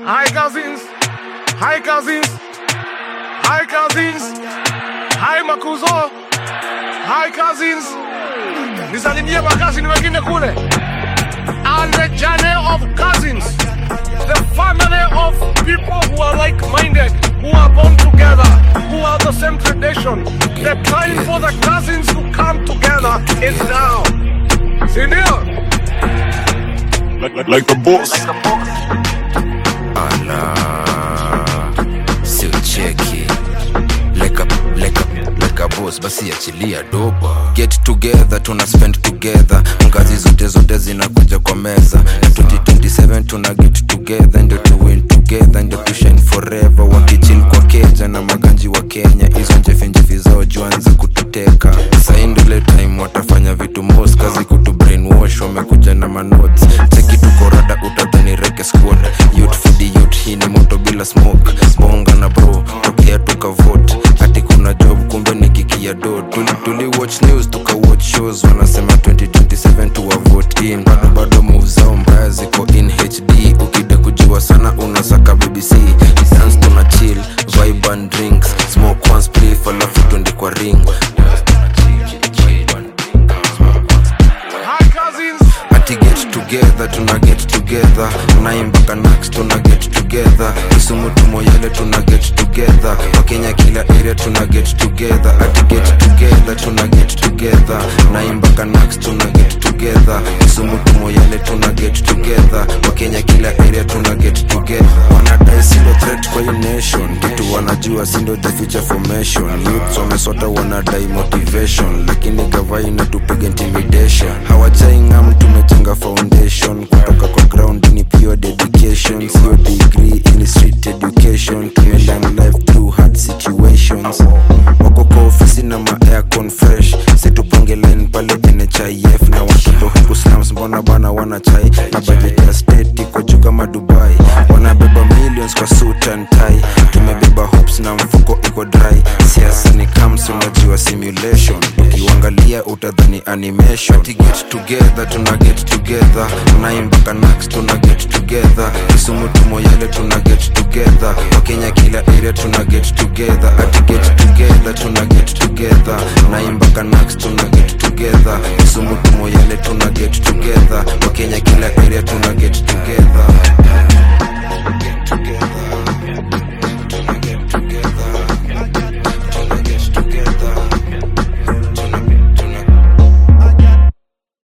Hi cousins. Hi cousins. Hi cousins. Hi makuzo. Hi cousins. Nisalimie makazini wengine kule. And the journey of cousins. The family of people who are like-minded, who are born together, who have the same tradition. The time for the cousins to come together is now. Sindio? like, like, like a boss. Ala, si ucheki like a, like a, like a boss basi achilia doba get together tuna spend together ngazi zote zote zinakuja kwa meza na 2027 tuna get together ndio to win together ndio to shine forever wakichill kwa keja na maganji wa kenya hizo njefinjefi zao juanza kututeka saindole time watafanya vitu mos kazi kutu brainwash wamekuja na manotes cheki tukorada utadhani reke squad youth for the youth hii ni moto bila smoke bonga na bro tokea tukavote hati kuna job kumbe ni kiki ya do tuli, tuli watch news tuka watch shows wanasema 2027 tuwa vote in bado bado move zao mbaya ziko in hd ukida kujua sana unasaka bbc dance tuna chill vibe and drinks smoke one spliff alafu twende kwa ring Hi cousins. ati get together tuna get together naimbaka nax tuna get together kisumu tumoyele tuna get together wakenya kila area tuna get together ati get together tuna get together naimbaka nax tuna get together kisumu tumoyele tuna get together wakenya kila area tuna get together wanadai sindo threat kwa hii nation kitu wanajua sindo the future formation youths wamesota wanadai motivation lakini gava inatupiga intimidation hawajaingam tumejenga foundation kutoka kwa ground ni pure dedication sio degree in street education tumelan life through hard situations wako kwa ofisi na maaircon fresh situpange line pale nhif na watoto huku slums mbona bana wana chai na budget ya state iko juu kama dubai wanabeba millions kwa suit and tie tumebeba hopes na mfuko iko dry siasa ni kams unajua simulation ukiwangalia utadhani animation Ati get together tuna get together naimbaka nax tuna get together kisumu tumoyele tuna get together wakenya kila area tuna get together ati get together tuna get together naimbaka nax tuna get together kisumu tumoyele tuna get together wakenya kila area tuna get together